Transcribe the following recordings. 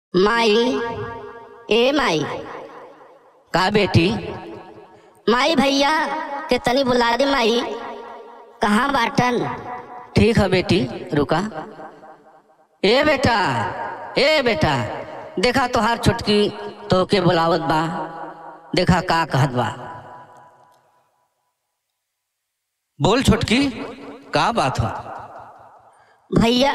माई ए माई का बेटी माई भैया के तनी बुला दे माई कहाँ बाटन ठीक है बेटी रुका ए बेटा ए बेटा देखा तोहार छोटकी तो के बुलावत बा देखा का कहत बा बोल छोटकी का बात हो भैया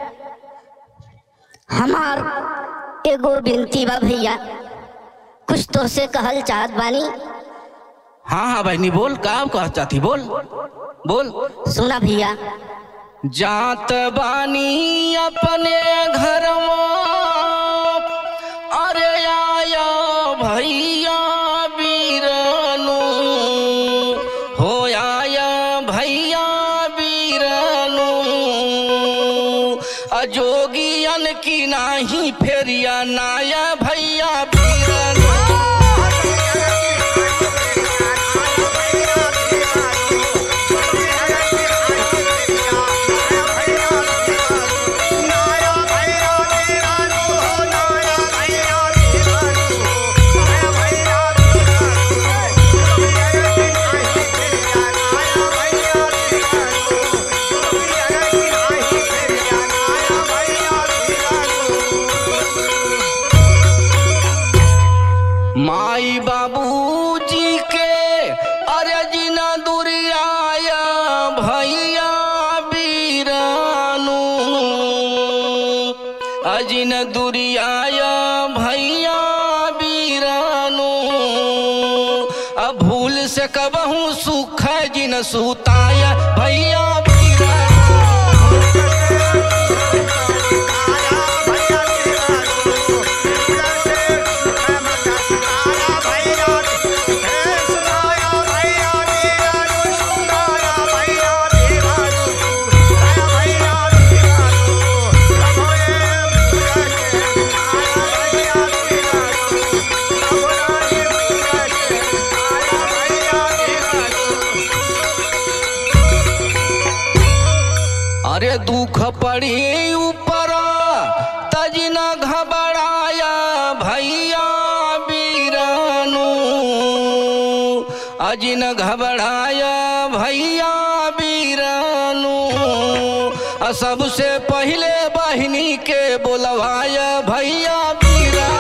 हमार एगो बिनती बा भैया कुछ तो से कहल चाहत बानी हाँ हाँ बहनी बोल का कह चाहती बोल बोल सुना भैया जात बानी अपने घर अरे आया भैया बीरनु हो आया भैया बीरनु अजोगियन की नाही फेरिया नाया भैया बीरनु माई बाबूजी के अरे जिना दुरियाया भैया बीरानू अजिन दुरियाया भैया बीरानू अब भूल से कबहू सुख जिन सुताया भैया बीरानू अरे दुख पड़ी ऊपर तजना घबराया भैया बीरानू अजिन घबराया भैया बीरानू आ सबसे पहले बहनी के बोलवाया भैया बीरानू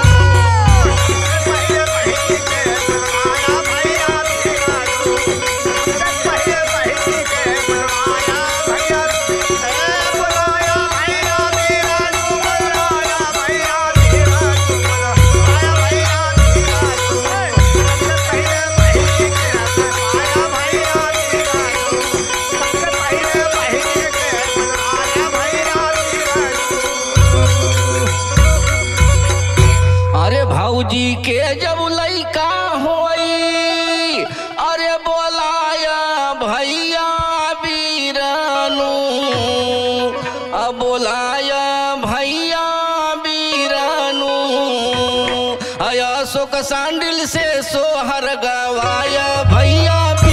अरे भौजी के जब लैका होई अरे बोलाया भैया बीरानू अब बोलाया भैया बीरानू अया शोक सांडिल से सोहर गवाया भैया